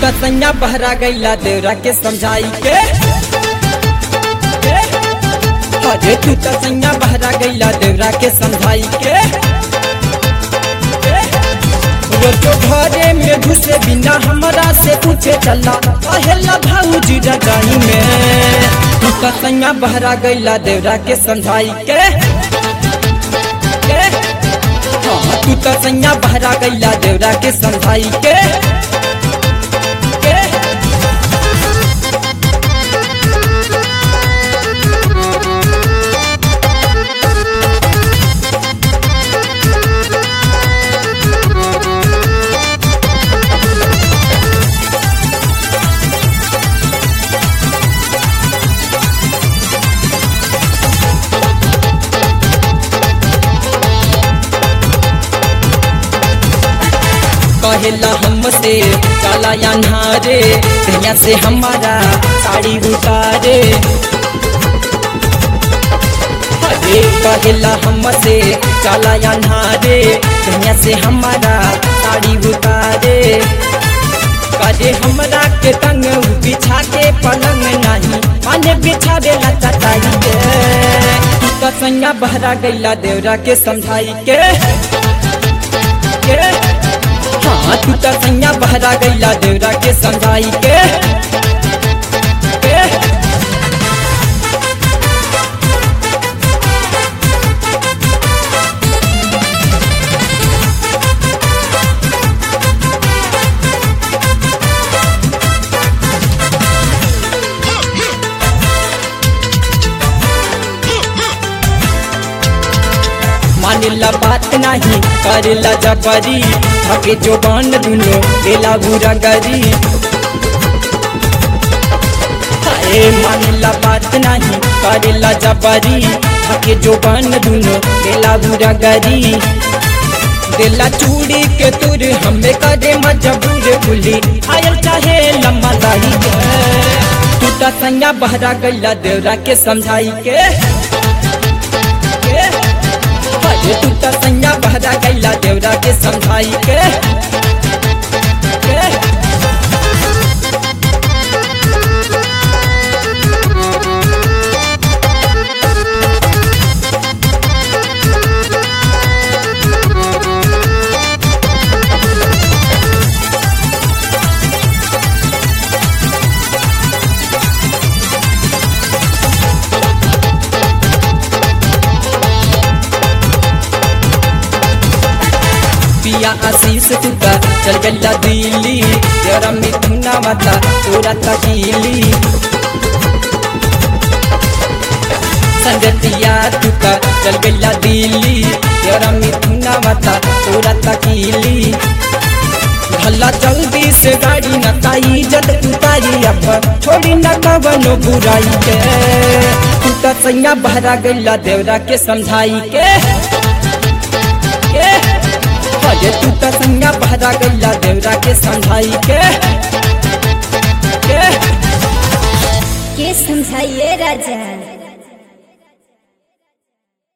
त सैया बहरा गईला देवरा के समझाई के अरे तू त सैया बहरा गईला देवरा के समझाई के रोजो घरे में घुसे बिना हमरा से पूछे चला पहला भाऊजी रजाई में तू त सैया बहरा गईला देवरा के समझाई के के? हाँ, तू त सैया बहरा गईला देवरा के समझाई के के? कहेला हमसे काला या नारे दुनिया से हमारा साड़ी उतारे अरे कहेला हमसे काला या नारे दुनिया से हमारा साड़ी उतारे करे हमरा के तंग उ बिछा के पलंग नहीं माने बिछा देला चटाई के तू तो संगा बहरा गईला देवरा के समझाई के के हाँ तू तो सैया बहरा गईला देवरा के समझाई के के? मानिला बात नहीं करेला जबरी थके जो बन दुनो देला बुरा गरी अरे मानिला बात नहीं करेला जबरी थके जो बन दुनो देला बुरा गरी देला चूड़ी के तुर हमें करे मजबूर भूली आयल चाहे लम्बा दाही के तू तो संगा बहरा गईला देवरा के समझाई के के? अरे तू तो सैया बहरा गईला देवरा के समझाई के के? पिया आशीष तुका चल गल्ला दिल्ली तेरा मिथुना माता तोरा तकीली संगतिया तुका चल गल्ला दिल्ली तेरा मिथुना माता तोरा तकीली भला जल्दी से गाड़ी न ताई जद उतारी अब छोड़ी न कवनो बुराई के तू तो सैया बहरा गईला देवरा के समझाई के के? अरे तू तो संगा बहरा गईला देवरा के समझाई के के के समझाइए राजा